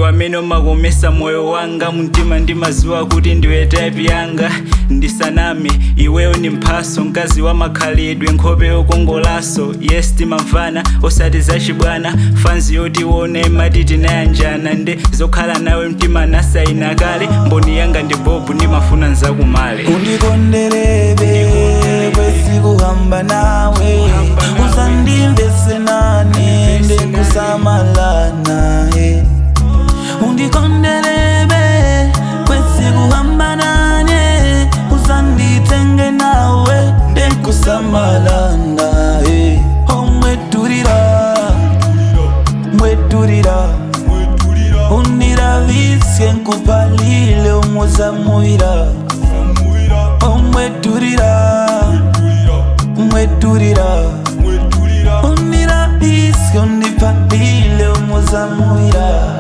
iwe amene umakomesa moyo wanga mumtima ndimaziwa kuti ndiwe type yanga ndisaname iweyo ni mphaso mkazi wa makhalidwe nkhope yokongolaso yes timamvana osati zachibwana fanzi yoti iwone imati tinayanjana nde zokhala nawe mtima nasayina kale mboni yanga ndi bobu ndimafuna nzakumale undikonderebe kwesikuhamba nawe usandimvese nane ndekusamala naye undikonderebe kwesikuhamba nane usanditenge nawe ndekusamala naye omweturira mweturira uniravisye nkupalile umuzamuira omweturira mweturira uniravisye undipalile umuzamuira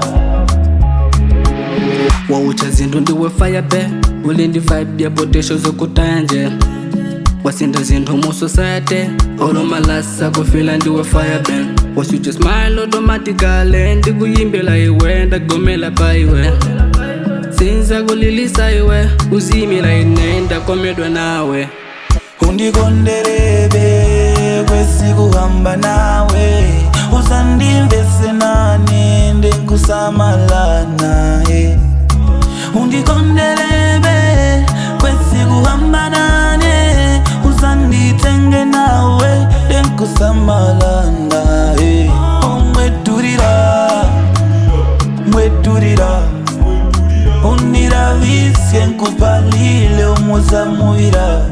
waucha zinthu ndiwe fire be uli ndi vibe ya potential zokutaya nje wasinda zinthu mu society olomalasa kufila ndiwe fire be wasuja smile automatically ndikuyimbela iwe ndagomela pa iwe sinza kulilisa iwe uzimila ine ndakomedwa nawe undikonderebe kwesikuhamba nawe usandimvese nane ndekusamala naye undikonderebe kwesikuhamba nane usanditenge nawe ndekusamala naye omweturira mweturira uniravisye nkupalile umuzamuira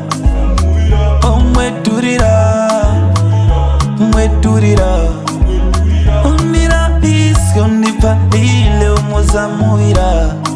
omweturira mweturira uniravisye undipalile umuzamuira